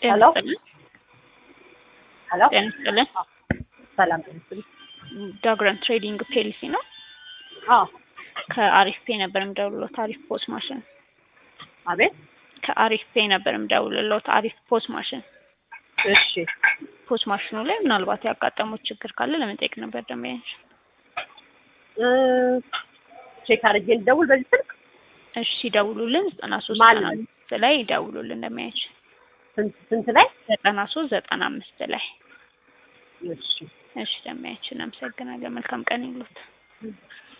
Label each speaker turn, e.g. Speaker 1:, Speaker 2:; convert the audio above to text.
Speaker 1: ሄሎ ሄሎ
Speaker 2: ጤና ይስጥልን።
Speaker 1: ሰላም ጤና ይስጥልኝ።
Speaker 2: ዳግረን ትሬዲንግ ፔሊሲ ነው።
Speaker 1: አዎ
Speaker 2: ከአሪፍ ፔ ነበር የምደውልሎት። አሪፍ ፖስ ማሽን
Speaker 1: አቤት
Speaker 2: ከአሪፍ ፔ ነበር የምደውልሎት። አሪፍ ፖስ ማሽን
Speaker 1: እሺ
Speaker 2: ፖስ ማሽኑ ላይ ምናልባት ያጋጠሙት ችግር ካለ ለመጠየቅ ነበር ደንበኛች።
Speaker 1: እ ቼክ አድርጌ ልደውል በዚህ ስልክ
Speaker 2: እሺ ደውሉልን። ዘጠና ሶስት
Speaker 1: ማን
Speaker 2: ዘጠና
Speaker 1: ነው?
Speaker 2: አምስት ላይ ደውሉልን ደንበኛች።
Speaker 1: ስንት ስንት ላይ
Speaker 2: ዘጠና ሶስት ዘጠና አምስት ላይ
Speaker 1: እሺ
Speaker 2: እሺ ደንበኛችን፣ አመሰግናለን። መልካም ቀን ይሉት።